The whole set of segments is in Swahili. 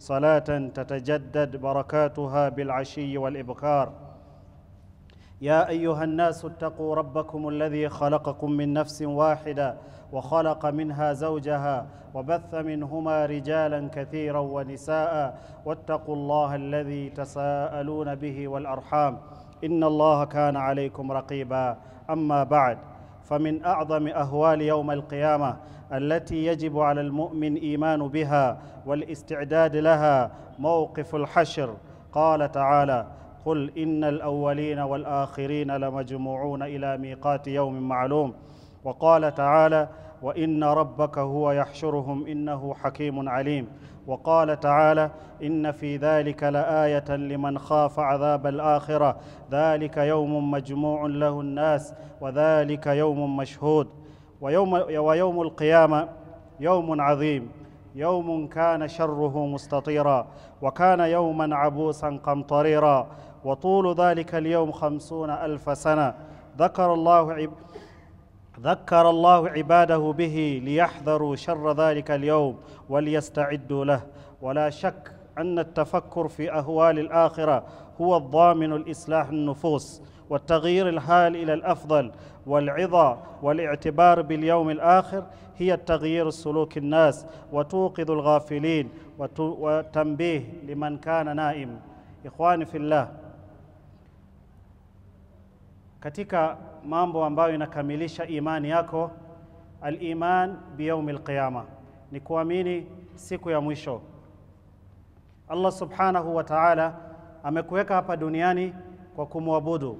صلاة تتجدد بركاتها بالعشي والإبكار يا أيها الناس اتقوا ربكم الذي خلقكم من نفس واحدة وخلق منها زوجها وبث منهما رجالا كثيرا ونساء واتقوا الله الذي تساءلون به والأرحام إن الله كان عليكم رقيبا أما بعد فمن أعظم أهوال يوم القيامة التي يجب على المؤمن إيمان بها والاستعداد لها موقف الحشر قال تعالى قل إن الأولين والآخرين لمجموعون إلى ميقات يوم معلوم وقال تعالى وإن ربك هو يحشرهم إنه حكيم عليم وقال تعالى إن في ذلك لآية لمن خاف عذاب الآخرة ذلك يوم مجموع له الناس وذلك يوم مشهود ويوم, ويوم القيامة يوم عظيم يوم كان شره مستطيرا وكان يوما عبوسا قمطريرا وطول ذلك اليوم خمسون ألف سنة ذكر الله عب ذكر الله عباده به ليحذروا شر ذلك اليوم وليستعدوا له ولا شك أن التفكر في أهوال الآخرة هو الضامن الإصلاح النفوس والتغيير الحال إلى الأفضل والعظة والاعتبار باليوم الآخر هي التغيير سلوك الناس وتوقظ الغافلين وتنبيه لمن كان نائم إخواني في الله katika mambo ambayo inakamilisha imani yako aliman biyaumi lqiyama ni kuamini siku ya mwisho allah subhanahu wa taala amekuweka hapa duniani kwa kumwabudu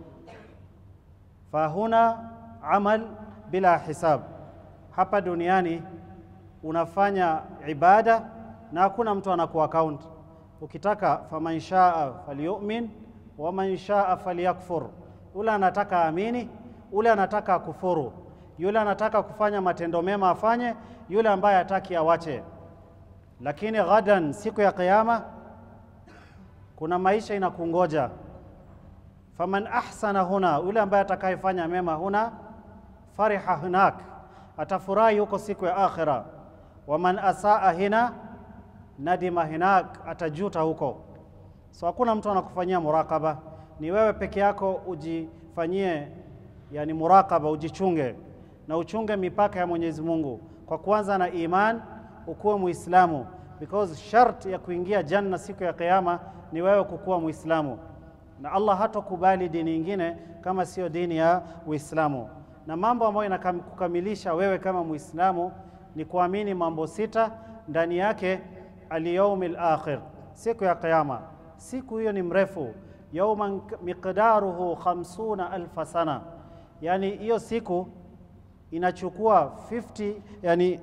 fahuna amal bila hisab hapa duniani unafanya ibada na hakuna mtu anaku account ukitaka faman shaa falyumin waman shaa falyakfur ule anataka amini ule anataka kufuru yule anataka kufanya matendo mema afanye yule ambaye hataki awache lakini ghadan siku ya kiyama kuna maisha inakungoja faman ahsana huna yule ambaye atakayefanya mema huna fariha hunak atafurahi huko siku ya akhira waman asaa hina nadima hinak atajuta huko so hakuna mtu anakufanyia murakaba ni wewe peke yako ujifanyie yani murakaba ujichunge na uchunge mipaka ya Mwenyezi Mungu kwa kuanza na iman ukuwe muislamu because shart ya kuingia janna siku ya kiyama ni wewe kukuwa muislamu na Allah hatokubali dini nyingine kama sio dini ya Uislamu na mambo ambayo inakukamilisha wewe kama muislamu ni kuamini mambo sita ndani yake alyaumil akhir siku ya kiyama siku hiyo ni mrefu yauman miqdaruhu khamsuna alfa sana, yani hiyo siku inachukua 50, yani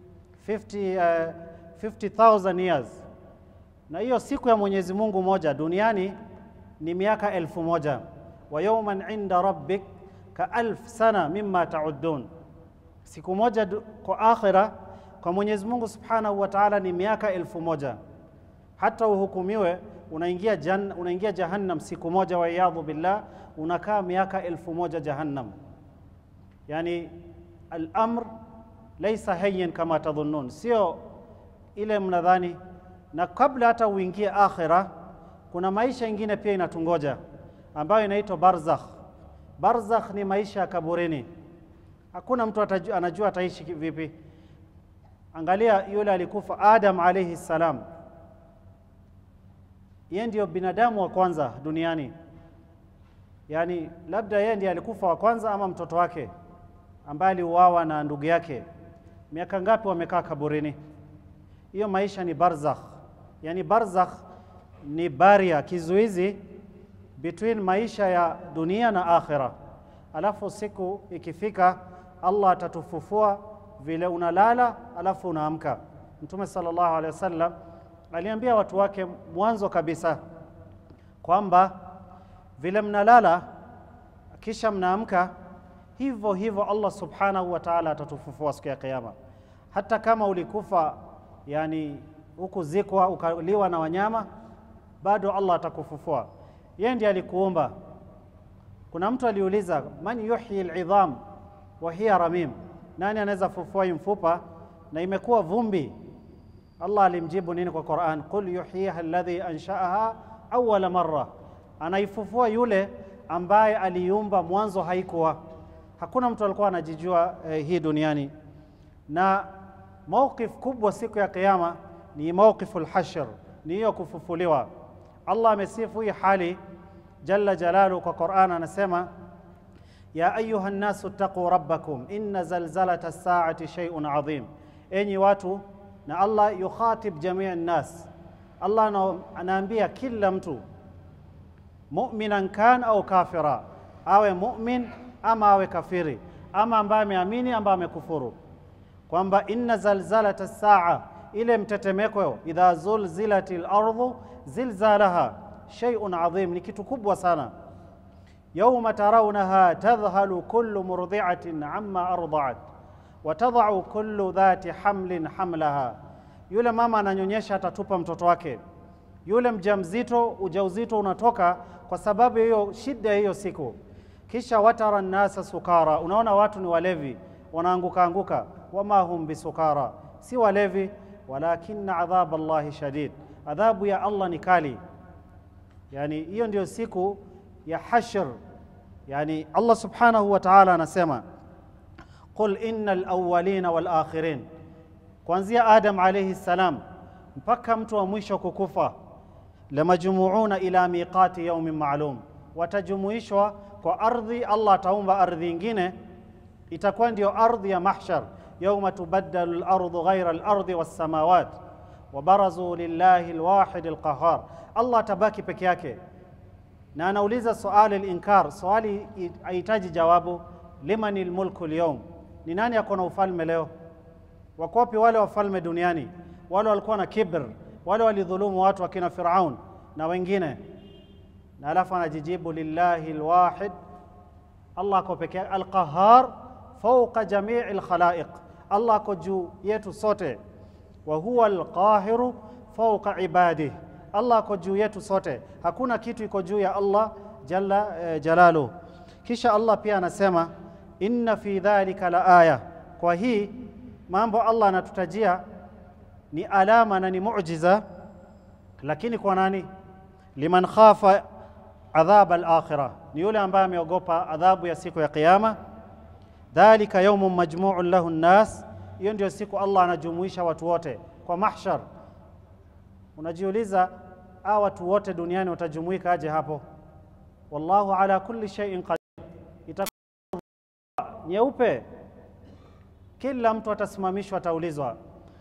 50, uh, 50,000 years, na hiyo siku ya Mwenyezi Mungu moja duniani ni miaka elfu moja wa yauman inda rabbik ka alf sana mimma taudun, siku moja kwa akhira kwa Mwenyezi Mungu subhanahu wa ta'ala ni miaka elfu moja hata uhukumiwe unaingia, jan, unaingia jahannam siku moja, waiyadhu billah, unakaa miaka elfu moja jahannam. Yani al-amr laisa hayyin kama tadhunnun, sio ile mnadhani. Na kabla hata uingie akhira, kuna maisha ingine pia inatungoja ambayo inaitwa barzakh. Barzakh ni maisha ya kaburini, hakuna mtu atajua, anajua ataishi vipi. Angalia yule alikufa Adam alayhi salam yeye ndio binadamu wa kwanza duniani, yaani labda yeye ndiye alikufa wa kwanza ama mtoto wake ambaye aliuawa na ndugu yake. Miaka ngapi wamekaa kaburini? Hiyo maisha ni barzakh. Yaani barzakh ni baria, kizuizi between maisha ya dunia na akhira. Alafu siku ikifika, Allah atatufufua vile unalala, alafu unaamka. Mtume sallallahu alaihi wasallam aliambia watu wake mwanzo kabisa kwamba vile mnalala kisha mnaamka, hivyo hivyo Allah subhanahu wa ta'ala atatufufua siku ya Kiyama. Hata kama ulikufa yani hukuzikwa ukaliwa na wanyama, bado Allah atakufufua. Yeye ndiye alikuumba. Kuna mtu aliuliza, man yuhyi al'idham wa hiya ramim, nani anaweza fufua hii mfupa na imekuwa vumbi? Allah alimjibu nini kwa Quran? Qul yuhyiha alladhi anshaaha awwala marra, anaifufua yule ambaye aliumba mwanzo haikuwa. Hakuna mtu alikuwa anajijua eh, hii duniani. Na mawqif kubwa siku ya Kiyama ni mawqifu lhashr, ni hiyo kufufuliwa. Allah amesifu hii hali jalla jalalu kwa Quran, anasema ya ayuha nnasu ttaquu rabbakum inna zalzalata saati shay'un adhim, enyi watu. Na Allah yukhatib jamii nnas, Allah ana- anaambia kila mtu muminan kan au kafira, awe mumin ama awe kafiri, ama ambaye ameamini ama amekufuru, kwamba inna zalzalata saa, ile mtetemeko, idha zulzilati lardhu zilzalaha shay'un adhim, ni kitu kubwa sana yauma tarawnaha tadhhalu kullu murdi'atin amma arda'at wa tadha'u kullu dhati hamlin hamlaha, yule mama ananyonyesha atatupa mtoto wake. Yule mjamzito ujauzito unatoka kwa sababu ya hiyo shida ya hiyo siku. Kisha watara nnasa sukara, unaona watu ni walevi wanaanguka anguka. Wama hum bisukara, si walevi, walakina adhab Allahi shadid, adhabu ya Allah ni kali. Yani hiyo ndio siku ya hashr. Yani Allah subhanahu wa ta'ala anasema qul innal awwalina wal akhirin, kuanzia Adam alayhi salam mpaka mtu wa mwisho kukufa, lamajmuuna ila miqati yaumin maalum, watajumuishwa kwa ardhi. Allah ataumba ardhi ingine, itakuwa ndio ardhi ya mahshar, yauma tubaddalu lardhu ghaira lardhi wassamawat wabarazu lillahi lwahidi lqahar. Allah atabaki peke yake na anauliza swali linkar, swali hahitaji jawabu. Limani lmulku lyawm, ni nani ako na ufalme leo? Wako wapi wale wafalme duniani? Wale walikuwa na kibr, wale walidhulumu watu wakina Firaun na wengine. Na alafu anajijibu lillahi lwahid, Allah ako peke yake, alqahar fauqa jamii lkhalaiq, Allah ako juu yetu sote. Wa huwa alqahiru fauqa ibadih Allah ako juu yetu sote, hakuna kitu iko juu ya Allah jalla eh, jalaluh. Kisha Allah pia anasema inna fi dhalika la aya, kwa hii mambo Allah anatutajia ni alama na ni muujiza, lakini kwa nani? Liman khafa adhab al-akhirah, ni yule ambaye ameogopa adhabu ya siku ya Kiyama. Dhalika yaumun majmuun lahu nnas, hiyo ndio siku Allah anajumuisha watu wote kwa mahshar. Unajiuliza, hawa watu wote duniani watajumuika aje hapo? Wallahu ala kulli shay'in qadir. Itakuwa nyeupe, kila mtu atasimamishwa, ataulizwa.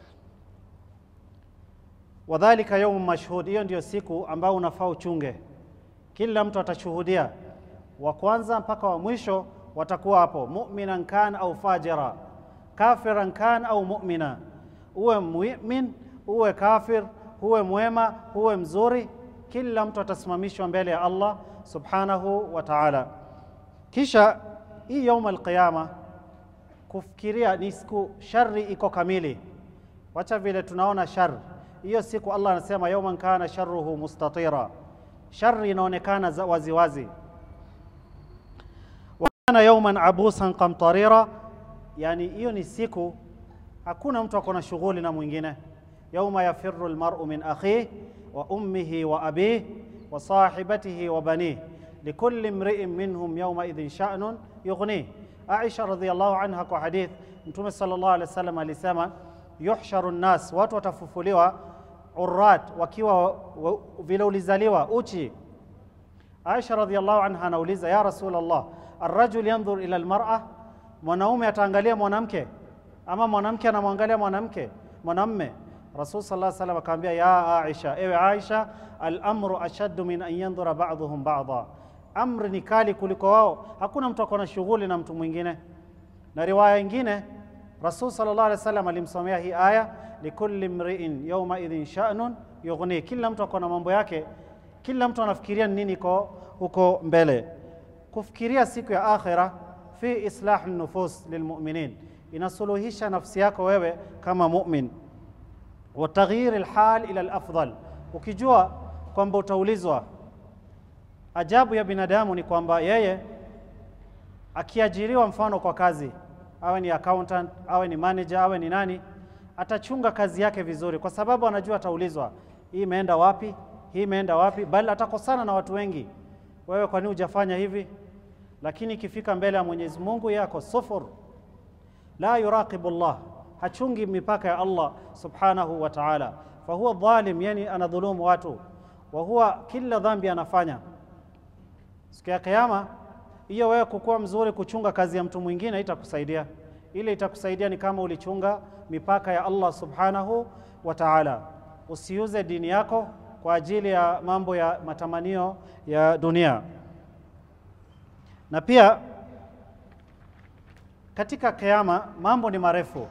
Wadhalika yaumun mashhud, hiyo ndio siku ambao unafaa uchunge. Kila mtu atashuhudia, wa kwanza mpaka wa mwisho watakuwa hapo, mu'minan kan au fajira, kafiran kan au mu'mina, uwe mu'min uwe kafir huwe mwema huwe mzuri, kila mtu atasimamishwa mbele ya Allah subhanahu wa ta'ala. Kisha hii yaum alqiyama, kufikiria ni siku shari iko kamili. Wacha vile tunaona shari hiyo siku, Allah anasema yauman kana sharruhu mustatira, shari inaonekana waziwazi. Wa kana yauman abusan qamtarira, yani hiyo ni siku hakuna mtu ako na shughuli na mwingine yauma yafiru lmaru min akhih wa ummihi wa abih wa sahibatihi wa banih likulli mriin minhum yaumaidhin shanun yughnih. Aisha radhiallahu anha kwa hadith, Mtume sallallahu alaihi wasallam alisema yuhsharu nnas, watu watafufuliwa urrat, wakiwa vile ulizaliwa uchi. Aisha radhiallahu anha anauliza ya Rasul Allah, arrajul yandhur ila almar'a, mwanaume ataangalia mwanamke ama mwanamke anamwangalia mwanamke mwanamme Rasul sallallahu alaihi wasallam akamwambia, ya Aisha, ewe Aisha, al-amru ashaddu min an yandhura ba'dhuhum ba'dha, amri ni kali kuliko wao. Hakuna mtu akona shughuli na mtu mwingine. Na riwaya nyingine Rasul sallallahu alaihi wasallam alimsomea hii aya, likulli mri'in yawma idhin sha'nun yughni, kila mtu akona mambo yake, kila mtu anafikiria nini iko huko mbele. Kufikiria siku ya akhira fi islah nufus lilmuminin, inasuluhisha nafsi yako wewe kama mumin wa taghyir alhal ila alafdal, ukijua kwamba utaulizwa. Ajabu ya binadamu ni kwamba yeye akiajiriwa, mfano kwa kazi, awe ni accountant, awe ni manager, awe ni nani, atachunga kazi yake vizuri, kwa sababu anajua ataulizwa, hii imeenda wapi, hii imeenda wapi, bali atakosana na watu wengi. Wewe kwa nini hujafanya hivi? Lakini ikifika mbele ya Mwenyezi Mungu yako sufur, la yuraqibu Allah, hachungi mipaka ya Allah subhanahu wa ta'ala, fahuwa dhalim, yani anadhulumu watu, wa huwa kila dhambi anafanya. Siku ya Kiyama hiyo wewe kukuwa mzuri kuchunga kazi ya mtu mwingine itakusaidia. Ile itakusaidia ni kama ulichunga mipaka ya Allah subhanahu wa ta'ala. Usiuze dini yako kwa ajili ya mambo ya matamanio ya dunia. Na pia katika Kiyama mambo ni marefu,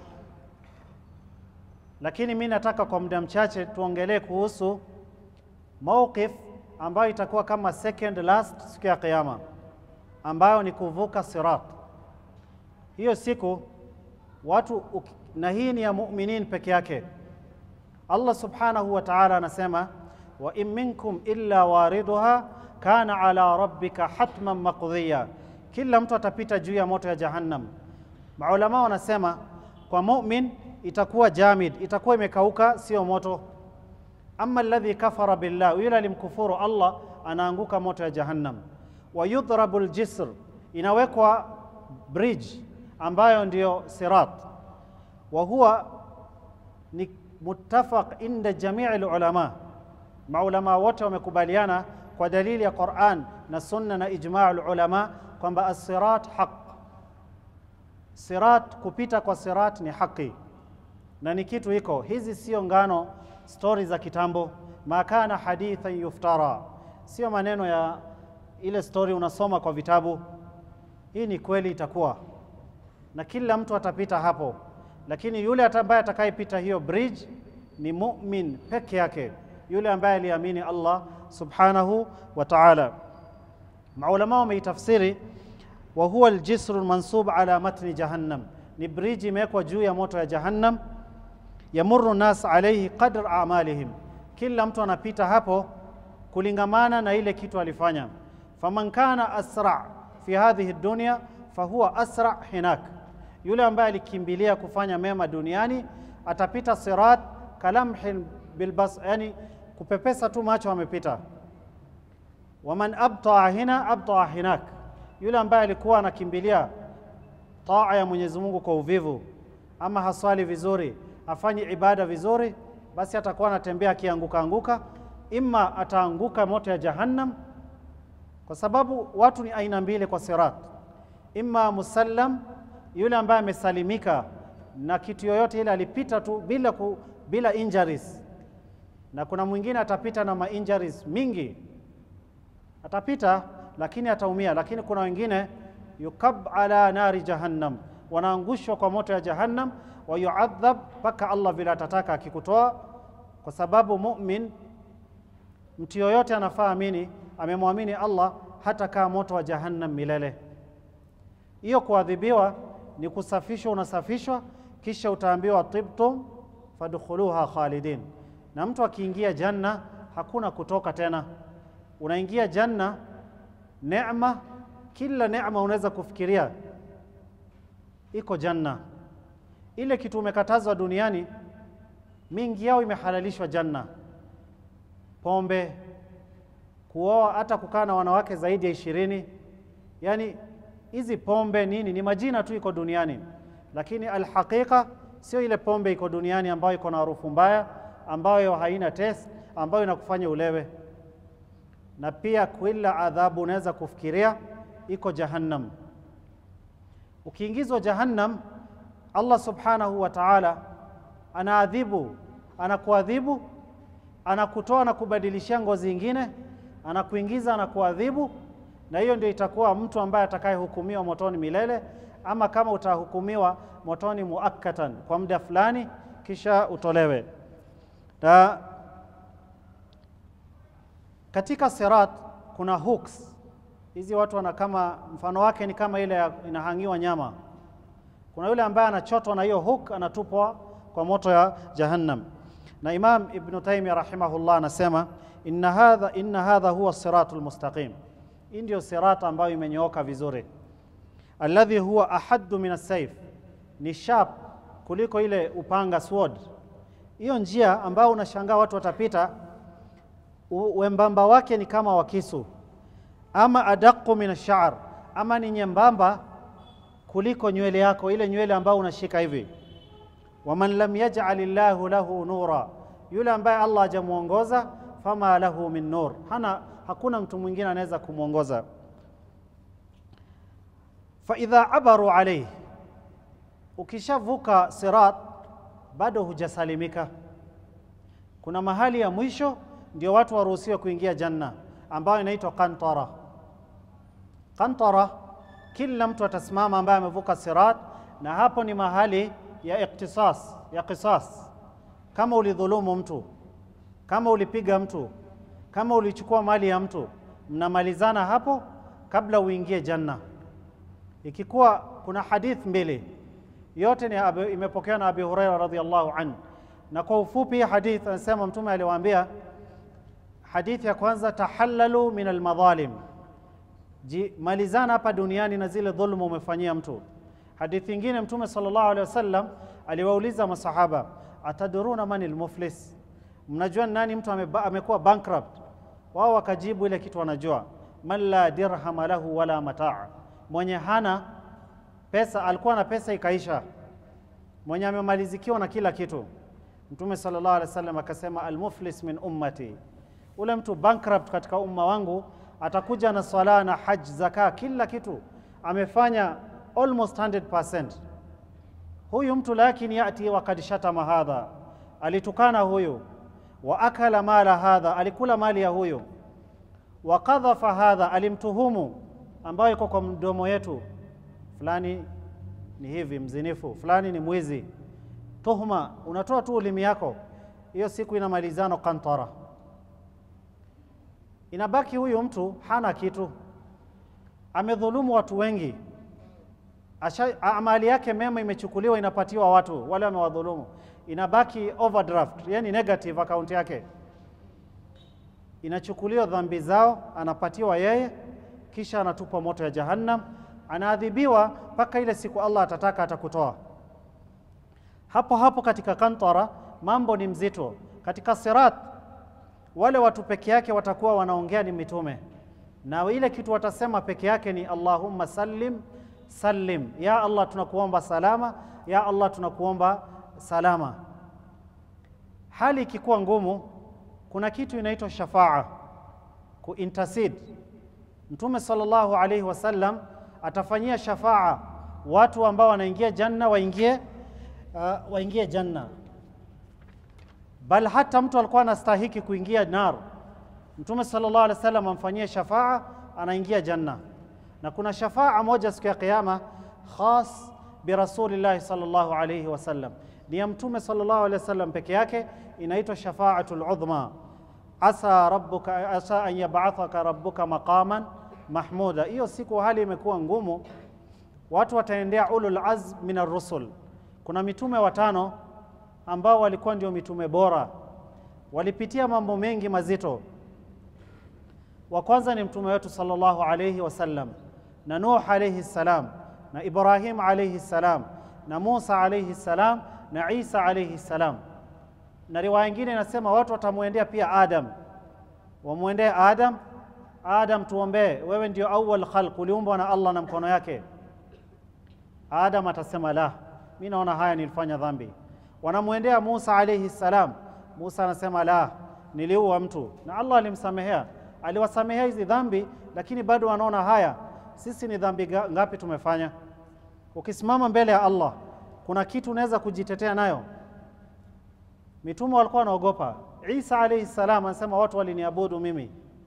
lakini mi nataka kwa muda mchache tuongelee kuhusu mawqif ambayo itakuwa kama second last siku ya Kiyama ambayo ni kuvuka sirat. Hiyo siku watu, na hii ni ya mu'minin peke yake. Allah subhanahu wa ta'ala anasema wa in minkum illa wariduha kana ala rabbika hatman maqdhiya, kila mtu atapita juu ya moto ya Jahannam. Maulama wanasema kwa mu'min itakuwa jamid, itakuwa imekauka, sio moto. Amma alladhi kafara billah, yule alimkufuru Allah anaanguka moto ya Jahannam wa yudhrabu ljisr, inawekwa bridge ambayo ndiyo sirat. Wa huwa ni muttafaq inda jamii lulama, maulama wote wamekubaliana kwa dalili ya Quran na sunna na ijma lulama kwamba assirat haq, sirat, kupita kwa sirat ni haki na ni kitu iko. Hizi sio ngano, stori za kitambo, ma kana hadithan yuftara, sio maneno ya ile story unasoma kwa vitabu. Hii ni kweli, itakuwa na kila mtu atapita hapo, lakini yule ambaye atakayepita hiyo bridge ni mu'min peke yake, yule ambaye aliamini Allah subhanahu wa ta'ala. Maulama wameitafsiri wa huwa aljisru almansub ala matni jahannam, ni bridge imewekwa juu ya moto ya Jahannam. Yamurru nas alayhi qadr a'malihim, kila mtu anapita hapo kulingamana na ile kitu alifanya faman kana asra fi hadhihi dunya fahuwa asra hinak, yule ambaye alikimbilia kufanya mema duniani atapita sirat kalamhin bilbas, yani kupepesa tu macho amepita. Waman abtaa hina abtaa hinak, yule ambaye alikuwa anakimbilia taa ya Mwenyezi Mungu kwa uvivu, ama haswali vizuri, afanye ibada vizuri, basi atakuwa anatembea akianguka anguka, imma ataanguka moto ya Jahannam kwa sababu watu ni aina mbili kwa sirat, imma musallam, yule ambaye amesalimika na kitu yoyote ile, alipita tu bila, ku, bila injuries, na kuna mwingine atapita na ma injuries mingi, atapita lakini ataumia. Lakini kuna wengine yukab ala nari jahannam, wanaangushwa kwa moto ya Jahannam, wa yuadhab mpaka Allah vile atataka akikutoa, kwa sababu mu'min, mtu yoyote anafaa amini amemwamini Allah hata kaa moto wa Jahannam milele. Hiyo kuadhibiwa ni kusafishwa, unasafishwa kisha utaambiwa tibtum fadkhuluha khalidin, na mtu akiingia janna hakuna kutoka tena. Unaingia janna, neema, kila neema unaweza kufikiria iko janna. Ile kitu umekatazwa duniani, mingi yao imehalalishwa janna, pombe kuoa hata kukaa na wanawake zaidi ya ishirini. Yani hizi pombe nini, ni majina tu iko duniani, lakini alhaqiqa sio ile pombe iko duniani ambayo iko na harufu mbaya, ambayo haina taste, ambayo inakufanya ulewe. Na pia kila adhabu unaweza kufikiria iko Jahannam. Ukiingizwa Jahannam, Allah subhanahu wa ta'ala anaadhibu, anakuadhibu, anakutoa na kubadilishia ngozi ingine anakuingiza na kuadhibu, na hiyo ndio itakuwa mtu ambaye atakayehukumiwa motoni milele, ama kama utahukumiwa motoni muakkatan kwa muda fulani, kisha utolewe. Na katika sirat kuna hooks hizi, watu wana kama mfano wake ni kama ile inahangiwa nyama. Kuna yule ambaye anachotwa na hiyo hook, anatupwa kwa moto ya Jahannam. Na Imam Ibn Taymiyyah rahimahullah anasema inna hadha, inna hadha huwa siratul mustaqim, hii ndio sirat ambayo imenyooka vizuri, alladhi huwa ahaddu min as-sayf, ni sharp kuliko ile upanga sword. Hiyo njia ambayo unashangaa watu watapita, u- wembamba wake ni kama wa kisu, ama adaqu min ash-sha'r, ama ni nyembamba kuliko nywele yako, ile nywele ambayo unashika hivi. Waman lam yaj'al Allahu lahu nura, yule ambaye Allah hajamuongoza, fama lahu min nur, hana hakuna mtu mwingine anaweza kumwongoza. Fa idha abaru alayhi, ukishavuka sirat bado hujasalimika. Kuna mahali ya mwisho ndio watu waruhusiwe kuingia janna, ambayo inaitwa qantara. Qantara, kila mtu atasimama ambaye amevuka sirat, na hapo ni mahali ya iktisas, ya qisas. Kama ulidhulumu mtu, kama ulipiga mtu, kama ulichukua mali ya mtu, mnamalizana hapo kabla uingie janna. Ikikuwa kuna hadith mbili yote ni abu, imepokewa na Abi Huraira radhiallahu anhu, na kwa ufupi hii hadith anasema Mtume aliwaambia, hadithi ya kwanza, tahallalu min almadhalim, malizana hapa duniani na zile dhuluma umefanyia mtu. Hadithi nyingine Mtume sallallahu alaihi wasallam aliwauliza masahaba, ataduruna man almuflis, mnajua ni nani mtu ameba- amekuwa bankrupt? Wao wakajibu ile kitu wanajua, man la dirhama lahu wala mataa, mwenye hana pesa, alikuwa na pesa ikaisha, mwenye amemalizikiwa na kila kitu. Mtume sallallahu alaihi wasallam akasema, almuflis min ummati, ule mtu bankrupt katika umma wangu atakuja na swala na haj, zaka, kila kitu amefanya almost 100%. Huyu mtu lakini yati wakad shatama hadha, alitukana huyu, wa akala mala hadha, alikula mali ya huyu, wa qadhafa hadha, alimtuhumu ambayo iko kwa mdomo yetu, fulani ni hivi mzinifu, fulani ni mwizi. Tuhuma unatoa tu ulimi yako, hiyo siku inamalizano kantara, inabaki huyu mtu hana kitu, amedhulumu watu wengi Asha, amali yake mema imechukuliwa inapatiwa watu wale wamewadhulumu, inabaki overdraft, yani negative account yake inachukuliwa dhambi zao, anapatiwa yeye, kisha anatupwa moto ya Jahannam, anaadhibiwa mpaka ile siku Allah atataka atakutoa. Hapo hapo katika kantara mambo ni mzito. Katika sirat wale watu peke yake watakuwa wanaongea ni mitume, na ile kitu watasema peke yake ni Allahumma sallim sallim, ya Allah tunakuomba salama, ya Allah tunakuomba salama. Hali ikikuwa ngumu, kuna kitu inaitwa shafaa, kuintercede. Mtume sallallahu alaihi wasallam atafanyia shafaa watu ambao wanaingia janna waingie, uh, waingie janna, bal hata mtu alikuwa anastahiki kuingia nar, Mtume sallallahu alaihi wasallam amfanyie shafaa, anaingia janna na kuna shafaa moja siku ya Kiyama khas bi rasulillahi sallallahu alayhi wasallam, ni ya mtume sallallahu alayhi wasallam peke yake, inaitwa shafaatul udhma. Asa rabbuka asa an yab'athaka rabbuka maqaman mahmuda. Hiyo siku hali imekuwa ngumu, watu wataendea ulul azm min ar-rusul. Kuna mitume watano ambao walikuwa ndio mitume bora, walipitia mambo mengi mazito. Wa kwanza ni mtume wetu sallallahu alayhi wasallam na Nuh alayhi salam na Ibrahim alayhi salam na Musa alayhi salam na Isa alayhi salam. Na riwaya nyingine inasema watu watamwendea pia Adam, wamwendee Adam. Adam, tuombee, wewe ndio awwal khalq, uliumbwa na Allah na mkono yake. Adam atasema la, mi naona haya nilifanya dhambi. Wanamwendea Musa alayhi salam. Musa anasema la, niliua mtu, na Allah alimsamehea, aliwasamehea hizi dhambi, lakini bado wanaona haya sisi ni dhambi ngapi tumefanya? Ukisimama mbele ya Allah, kuna kitu unaweza kujitetea nayo? Mitume walikuwa wanaogopa. Isa alayhi salam anasema watu waliniabudu mimi.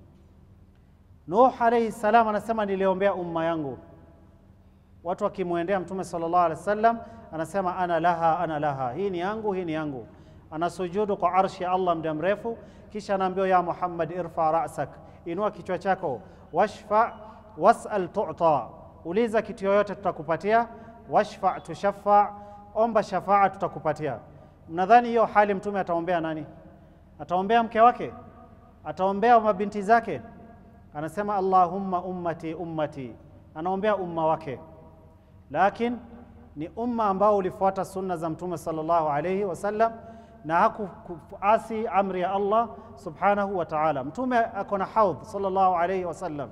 Nuh alayhi salam anasema niliombea umma yangu. Watu wakimwendea Mtume sallallahu alaihi wasallam anasema ana laha, ana laha, hii ni yangu, hii ni yangu. Anasujudu kwa arshi ya Allah muda mrefu, kisha anaambiwa ya Muhammad, irfa rasak, inua kichwa chako, washfa wasal tu'ta, uliza kitu yoyote tutakupatia. Washfa tushaffa, omba shafaa tutakupatia. Mnadhani hiyo hali mtume ataombea nani? Ataombea mke wake? Ataombea mabinti zake? Anasema Allahumma ummati ummati, anaombea umma wake. Lakin ni umma ambao ulifuata sunna za Mtume sallallahu alayhi wasallam na hakuasi amri ya Allah subhanahu wa ta'ala. Mtume ako na haudh sallallahu alayhi wasallam,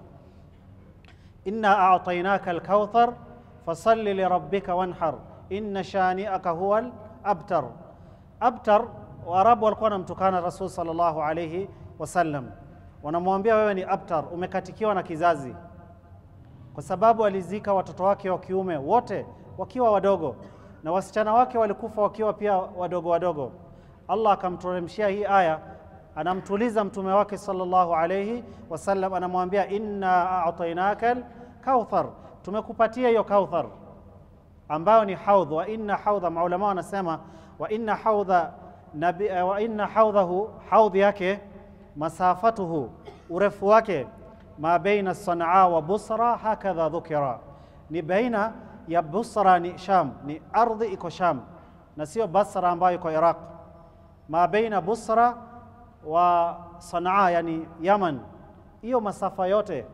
inna a'tainaka alkauthar fasalli lirabbika wanhar inna shani'aka huwa abtar. Abtar, Waarabu walikuwa wanamtukana Rasul sallallahu alayhi wasallam, wanamwambia wewe ni abtar, umekatikiwa na kizazi, kwa sababu alizika watoto wake wa kiume wote wakiwa wadogo na wasichana wake walikufa wakiwa pia wadogo wadogo. Allah akamteremshia hii aya, anamtuliza mtume wake sallallahu alayhi wasallam, anamwambia inna a'tainaka kauthar, tumekupatia hiyo kauthar ambayo ni haudh. Wa inna haudha, maulama wanasema wa inna haudha nabi, wa inna haudhahu, haudh yake masafatuhu, urefu wake ma baina Sanaa wa Busra, hakadha dhukira, ni baina ya Busra ni Sham, ni ardhi iko Sham na sio Basra ambayo iko Iraq. Ma baina Busra wa Sanaa, yani Yaman, hiyo masafa yote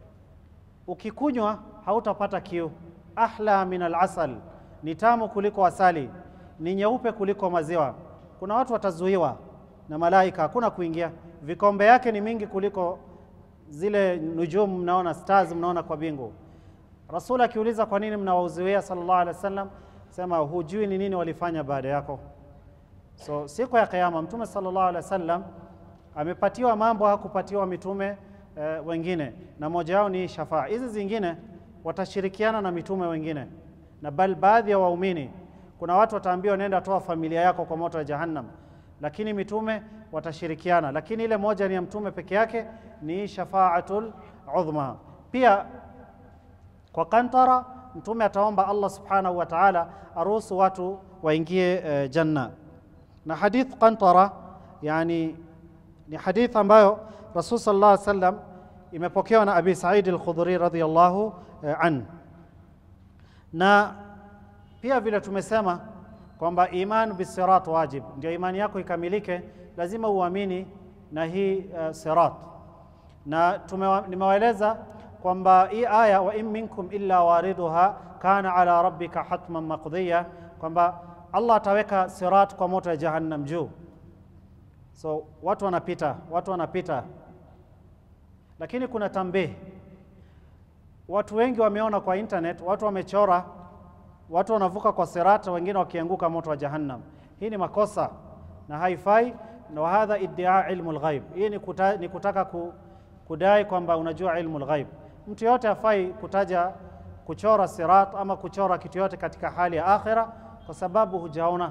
ukikunywa hautapata kiu. Ahla min alasal, ni tamu kuliko asali, ni nyeupe kuliko maziwa. Kuna watu watazuiwa na malaika, hakuna kuingia. Vikombe yake ni mingi kuliko zile nujumu mnaona, stars mnaona kwa bingu. Rasul akiuliza kwa nini mnawauziwia, sallallahu alaihi wasallam sema hujui ni nini walifanya baada yako. So siku ya Kiyama Mtume sallallahu alaihi wasallam amepatiwa mambo hakupatiwa mitume eh, wengine, na moja yao ni shafaa. Hizi zingine watashirikiana na mitume wengine, na bal baadhi ya waumini, kuna watu wataambiwa nenda toa familia yako kwa moto wa Jahannam, lakini mitume watashirikiana, lakini ile moja ni ya mtume peke yake, ni shafaatul udhma. Pia kwa kantara mtume ataomba Allah subhanahu wa ta'ala aruhusu watu waingie uh, janna. Na hadith qantara yani ni hadith ambayo Rasul sallallahu alaihi wasallam imepokewa na Abi Said al-Khudri radhiyallahu uh, an. Na pia vile tumesema kwamba iman bisirat wajib, ndio imani yako ikamilike, lazima uamini na hii uh, sirat, na nimewaeleza kwamba hii aya wa in minkum illa wariduha kana ala rabbika hatman maqdiya, kwamba Allah ataweka sirat kwa moto ya jahannam juu. So watu wanapita, watu wanapita, lakini kuna tambihi. Watu wengi wameona kwa internet, watu wamechora, watu wanavuka kwa sirat, wengine wakianguka moto wa jahannam. Hii ni makosa na haifai, na hadha iddia ilmu lghaib. Hii ni, kuta, ni kutaka ku, kudai kwamba unajua ilmu lghaib. Mtu yote hafai kutaja kuchora sirat ama kuchora kitu yote katika hali ya akhira, kwa sababu hujaona.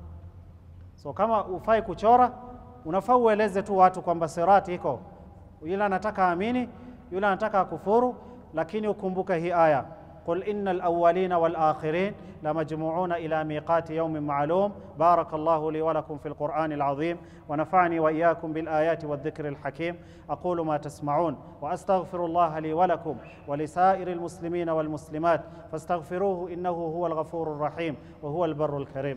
So kama ufai kuchora, unafaa ueleze tu watu kwamba sirat iko, yule anataka amini, yule anataka akufuru, lakini ukumbuke hii aya قل إن الأولين والآخرين لمجموعون إلى ميقات يوم معلوم بارك الله لي ولكم في القرآن العظيم ونفعني وإياكم بالآيات والذكر الحكيم أقول ما تسمعون وأستغفر الله لي ولكم ولسائر المسلمين والمسلمات فاستغفروه إنه هو الغفور الرحيم وهو البر الكريم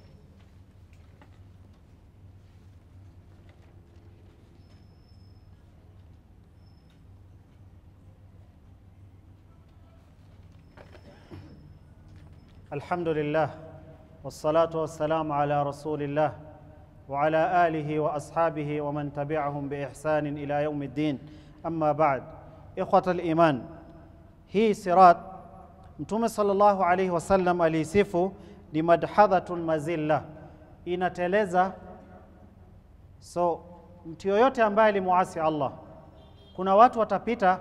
الحمد لله والصلاة والسلام على رسول الله وعلى آله وأصحابه ومن تبعهم بإحسان إلى يوم الدين أما بعد إخوة الإيمان هي صراط Mtume sallallahu alaihi wasallam aliisifu ni madhadhatun mazilla, inateleza. So mtu yoyote ambaye alimuasi Allah, kuna watu watapita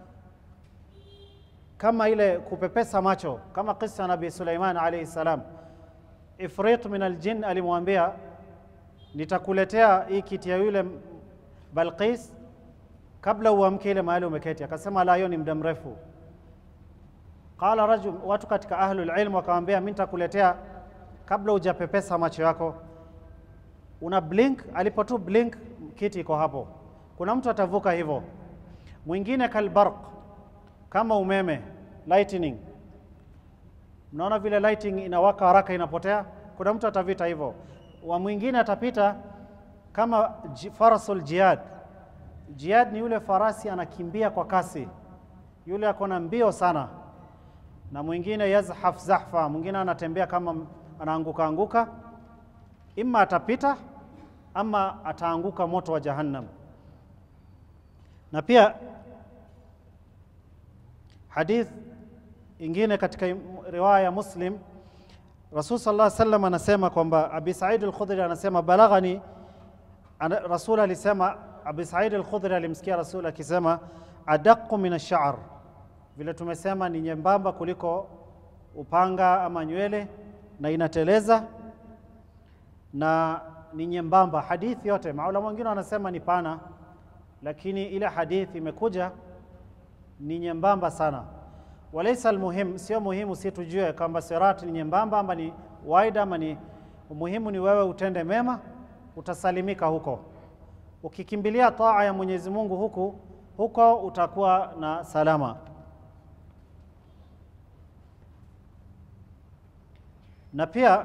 kama ile kupepesa macho, kama kisa Nabii Suleiman alayhi salam. Ifrit min aljin alimwambia nitakuletea hii kiti ya yule Balqis kabla uamke ile mahali umeketi. Akasema la, hiyo ni muda mrefu. Qala rajul, watu katika ahlul ilm wakamwambia mimi nitakuletea kabla hujapepesa macho yako, una blink. Alipotu blink, kiti iko hapo. Kuna mtu atavuka hivyo. Mwingine kalbarq kama umeme lightning. Mnaona vile lighting inawaka haraka inapotea, kuna mtu atavita hivyo. Wa mwingine atapita kama farasul jihad. Jihad ni yule farasi anakimbia kwa kasi, yule ako na mbio sana. na mwingine yazhaf zahfa, mwingine anatembea kama anaanguka anguka, imma atapita ama ataanguka moto wa Jahannam. Na pia hadith ingine katika riwaya ya Muslim, Rasul sallallahu alaihi wasallam anasema kwamba Abi Said al-Khudri anasema balaghani, ana, Rasul alisema, Abi Said al-Khudri alimsikia Rasul akisema adaqu min ash-sha'r, vile tumesema ni nyembamba kuliko upanga ama nywele na inateleza na ni nyembamba. Hadithi yote maulama wengine wanasema ni pana, lakini ile hadithi imekuja ni nyembamba sana. Walaisa almuhim, sio muhimu si tujue kwamba sirati ni nyembamba ama ni waida ama ni muhimu, ni wewe utende mema, utasalimika huko. Ukikimbilia taa ya Mwenyezi Mungu huku huko utakuwa na salama. Na pia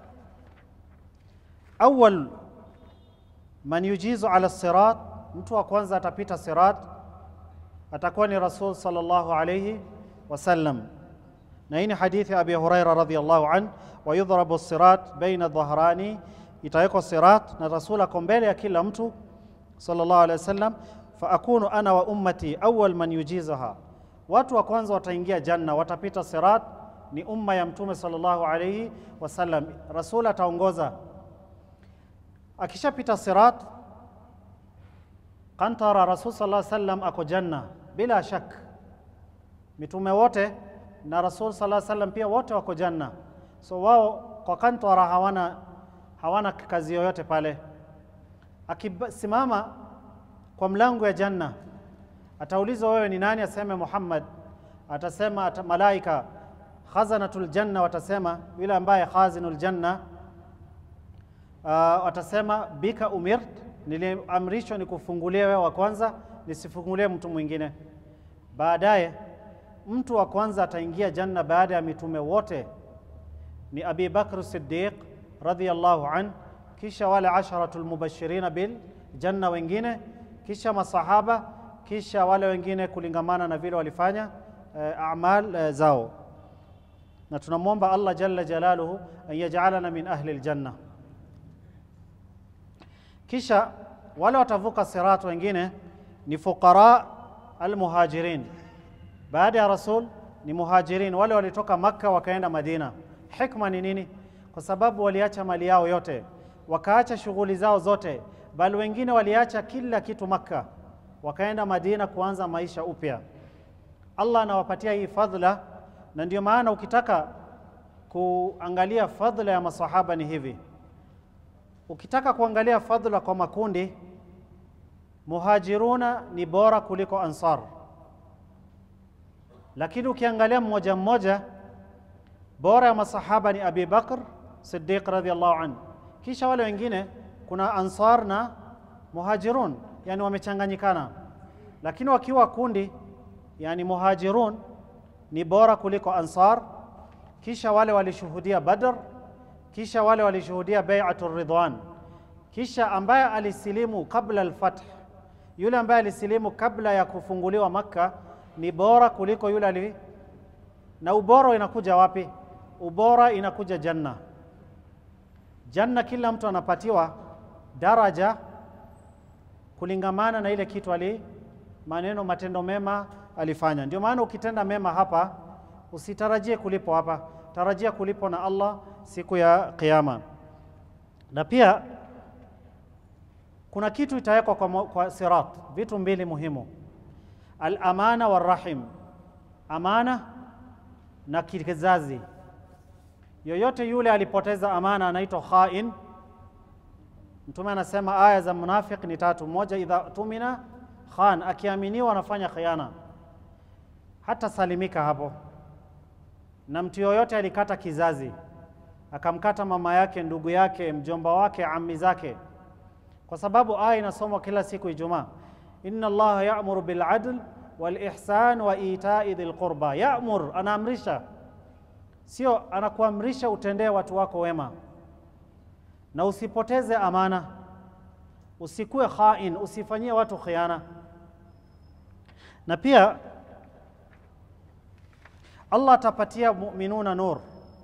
awal man yujizu ala sirat, mtu wa kwanza atapita sirat atakuwa ni Rasul sallallahu alayhi wasallam, na hii ni hadithi ya Abi Huraira radhiyallahu an, wa yudhrabu sirat baina dhahrani, itawekwa sirat na Rasul ako mbele ya kila mtu sallallahu alayhi wasallam, fa akunu ana wa ummati awwal man yujizaha, watu wa kwanza wataingia janna, watapita sirat ni umma ya Mtume sallallahu alayhi wasallam. Rasul ataongoza akishapita sirat kantara rasul sallallahu alaihi wasallam ako janna bila shak. Mitume wote na rasul sallallahu alaihi wasallam pia wote wako janna, so wao kwa kantara hawana, hawana kazi yoyote pale. Akisimama kwa mlango ya janna ataulizwa, wewe ni nani? Aseme Muhammad. Atasema ata, malaika khazanatul janna watasema, yule ambaye khazinul janna uh, watasema bika umirt, niliamrishwa nikufungulie wewe wa kwanza, nisifungulie mtu mwingine. Baadaye mtu wa kwanza ataingia janna baada ya mitume wote ni Abi Bakr Siddiq radhiyallahu an, kisha wale asharatul mubashirina bil janna wengine, kisha masahaba, kisha wale wengine kulingamana na vile walifanya uh, amal uh, zao, na tunamwomba Allah jalla jalaluhu an yaj'alana min ahli aljanna. Kisha wale watavuka sirat wengine ni fuqara almuhajirin. Baada ya rasul ni muhajirin, wale walitoka Makka wakaenda Madina. Hikma ni nini? Kwa sababu waliacha mali yao yote, wakaacha shughuli zao zote, bali wengine waliacha kila kitu Makka, wakaenda Madina kuanza maisha upya. Allah anawapatia hii fadhila, na ndio maana ukitaka kuangalia fadhila ya masahaba ni hivi Ukitaka kuangalia fadhila kwa makundi, muhajiruna ni bora kuliko ansar, lakini ukiangalia mmoja mmoja, bora ya masahaba ni Abi Bakr Siddiq radhiyallahu anhu, kisha wale wengine kuna ansar na muhajirun, yani wamechanganyikana, lakini wakiwa kundi, yani muhajirun ni bora kuliko ansar, kisha wale walishuhudia Badr kisha wale walishuhudia bai'atu ridwan, kisha ambaye alisilimu kabla alfath, yule ambaye alisilimu kabla ya kufunguliwa Makka ni bora kuliko yule ali. Na ubora inakuja wapi? Ubora inakuja janna. Janna kila mtu anapatiwa daraja kulingamana na ile kitu ali maneno matendo mema alifanya. Ndio maana ukitenda mema hapa usitarajie kulipo hapa, tarajia kulipo na Allah siku ya Kiyama. Na pia kuna kitu itawekwa kwa, kwa sirat, vitu mbili muhimu, al-amana warahim, amana na kizazi. Yoyote yule alipoteza amana anaitwa khain. Mtume anasema aya za munafiki ni tatu. Moja, idha tumina khan, akiaminiwa anafanya khiana, hata salimika hapo. Na mtu yoyote alikata kizazi akamkata mama yake, ndugu yake, mjomba wake, ammi zake, kwa sababu aya inasomwa kila siku Ijumaa, inna Allaha ya'muru bil adl wal ihsan wa ita'i dhil qurba. Ya'mur, anaamrisha, sio anakuamrisha utendee watu wako wema, na usipoteze amana, usikue khain, usifanyie watu khiana. Na pia Allah atapatia muminuna nur,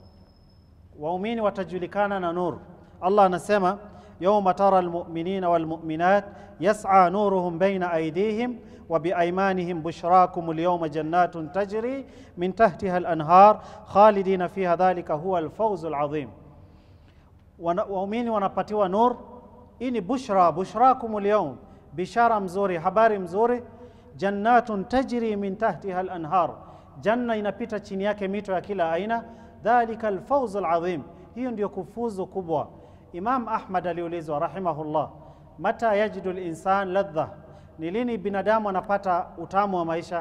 waumini watajulikana na nur. Allah anasema yauma tara almuminina walmuminat yas'a nuruhum baina aydihim wa biaymanihim bushrakum alyawma jannatun tajri min tahtiha alanhar khalidina fiha dhalika huwa alfawzu alazim. Wana- Waumini wanapatiwa nur. Hii ni bushra, bushrakum alyawm, bishara mzuri, habari mzuri. Jannatun tajri min tahtiha alanhar, janna inapita chini yake mito ya kila aina. Dhalika alfawzu alazim, hiyo ndio kufuzu kubwa. Imam Ahmad aliulizwa rahimahullah, mata yajidu linsan ladha, ni lini binadamu anapata utamu wa maisha?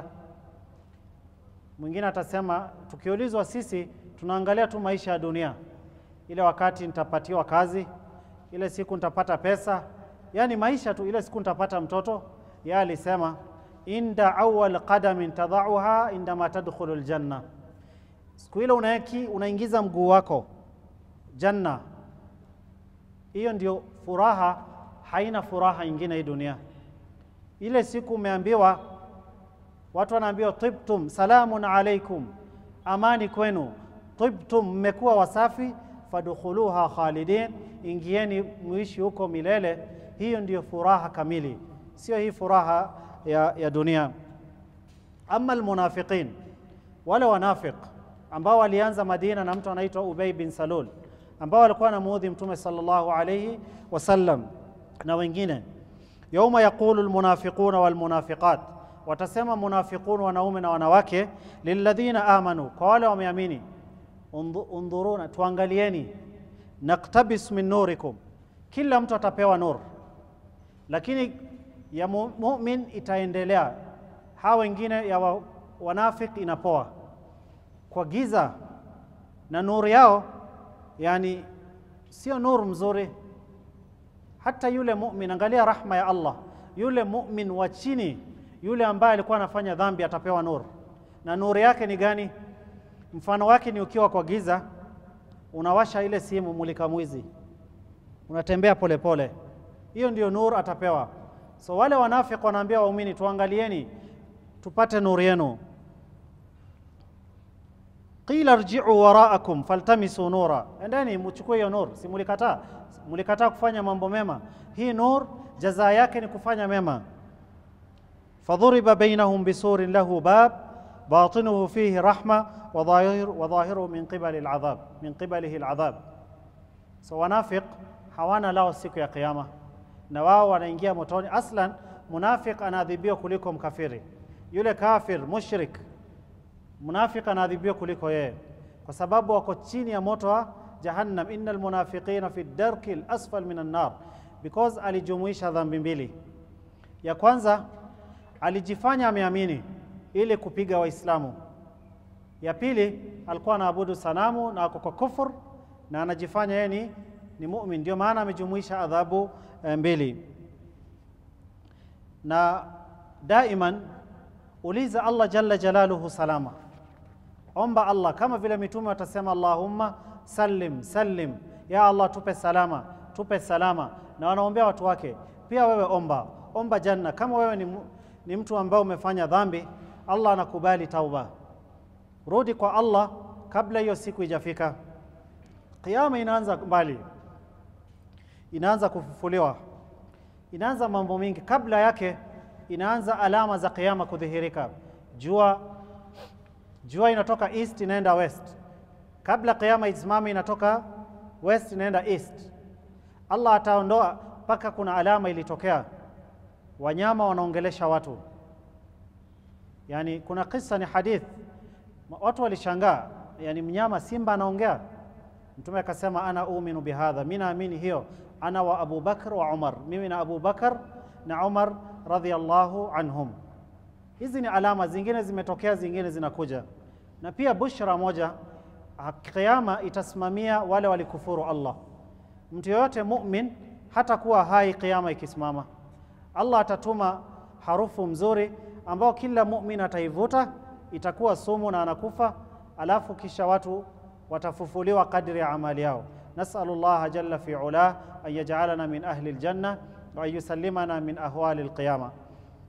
Mwingine atasema tukiulizwa sisi tunaangalia tu maisha ya dunia, ile wakati nitapatiwa kazi, ile siku nitapata pesa, yaani maisha tu, ile siku nitapata mtoto. Yeye alisema inda awal qadamin tadauha indama tadkhulu ljanna, siku ile unaeki unaingiza mguu wako janna, hiyo ndio furaha, haina furaha ingine hii dunia. Ile siku umeambiwa watu wanaambiwa tibtum, salamun alaikum, amani kwenu. Tibtum, mmekuwa wasafi. Fadkhuluha khalidin, ingieni muishi huko milele. Hiyo ndiyo furaha kamili, sio hii furaha ya, ya dunia. Ama almunafiqin, wale wanafiq ambao walianza Madina na mtu anaitwa Ubay bin Salul, ambao walikuwa wanamuudhi Mtume sallallahu alayhi wasallam na wengine yauma yaqulu almunafiquna walmunafiqat, watasema munafiqun wanaume na wanawake, lilladhina amanu, kwa wale wameamini, undhu- undhuruna, tuangalieni, naktabis min nurikum, kila mtu atapewa nur, lakini ya mu- mumin itaendelea, hawa wengine ya wa, wanafik inapoa kwa giza na nuru yao, yani sio nuru mzuri hata yule mumin, angalia rahma ya Allah, yule mumin wa chini, yule ambaye alikuwa anafanya dhambi atapewa nur, na nuru yake ni gani? Mfano wake ni ukiwa kwa giza, unawasha ile simu mulika mwizi, unatembea polepole, hiyo ndio nur atapewa. So wale wanafiki wanaambia waumini, tuangalieni tupate nuru yenu. qila rji'u waraakum faltamisu nura, endeni muchukue hiyo nur. Si mulikataa? Mulikataa kufanya mambo mema. Hii nur jazaa yake ni kufanya mema. fadhuriba bainahum bisurin lahu bab batinuhu fihi rahma wa dhahir- wa dhahiruhu min qibali al'adhab min qibalihi al'adhab. So wanafiq hawana lao siku ya Kiyama, na wao wanaingia motoni. Aslan munafiq anaadhibiwa kuliko mkafiri. Yule kafir mushrik munafiki anaadhibiwa kuliko yeye kwa sababu wako chini ya moto wa jahannam innal munafiqina fi darki lasfal min annar because alijumuisha dhambi mbili ya kwanza alijifanya ameamini ili kupiga waislamu ya pili alikuwa anaabudu sanamu na ako kwa kufur na anajifanya yeye ni, ni mumin ndio maana amejumuisha adhabu eh, mbili na daiman uliza Allah jalla jalaluhu salama, omba Allah kama vile mitume watasema Allahumma sallim sallim, ya Allah tupe salama tupe salama, na wanaombea watu wake. Pia wewe omba omba janna. Kama wewe ni, mu- ni mtu ambaye umefanya dhambi, Allah anakubali tauba, rudi kwa Allah kabla hiyo siku ijafika. Kiyama inaanza mbali, inaanza kufufuliwa inaanza mambo mingi kabla yake inaanza alama za kiyama kudhihirika jua jua inatoka east inaenda west kabla kiyama isimame inatoka west inaenda east allah ataondoa mpaka kuna alama ilitokea wanyama wanaongelesha watu yani kuna kisa ni hadith Ma- watu walishangaa yani mnyama simba anaongea mtume akasema ana uminu bihadha mi naamini hiyo ana wa abu bakr wa umar mimi na abu bakar na umar radhiallahu anhum hizi ni alama zingine zimetokea zingine zinakuja na pia bushra moja ah, kiama itasimamia wale walikufuru allah mtu yoyote mumin hata kuwa hai kiama ikisimama allah atatuma harufu mzuri ambao kila mumin ataivuta itakuwa sumu na anakufa alafu kisha watu watafufuliwa kadri ya amali yao nasalu llaha jalla fi ulah an yajalana min ahli ljanna wa an yusallimana min ahwali lqiyama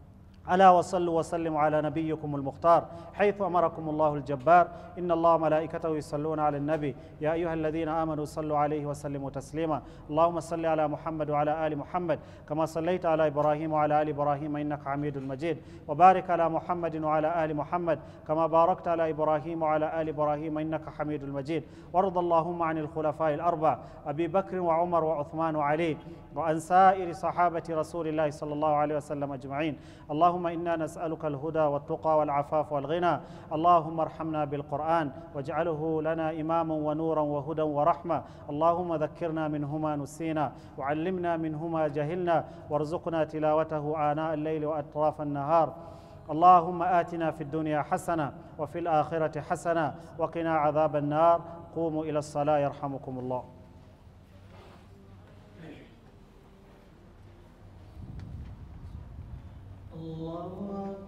ألا وصلوا وسلموا على نبيكم المختار حيث أمركم الله الجبار إن الله وملائكته يصلون على النبي يا أيها الذين آمنوا صلوا عليه وسلموا تسليما اللهم صل على محمد وعلى آل محمد كما صليت على إبراهيم وعلى آل إبراهيم إنك حميد مجيد وبارك على محمد وعلى آل محمد كما باركت على إبراهيم وعلى آل إبراهيم إنك حميد مجيد وارض اللهم عن الخلفاء الأربع أبي بكر وعمر وعثمان وعلي وعن سائر صحابة رسول الله صلى الله عليه وسلم أجمعين اللهم إنا نسألك الهدى والتقى والعفاف والغنى اللهم ارحمنا بالقرآن واجعله لنا إماما ونورا وهدى ورحمة اللهم ذكرنا منهما نسينا وعلمنا منهما جهلنا وارزقنا تلاوته آناء الليل وأطراف النهار اللهم آتنا في الدنيا حسنة وفي الآخرة حسنة وقنا عذاب النار قوموا إلى الصلاة يرحمكم الله الله أكبر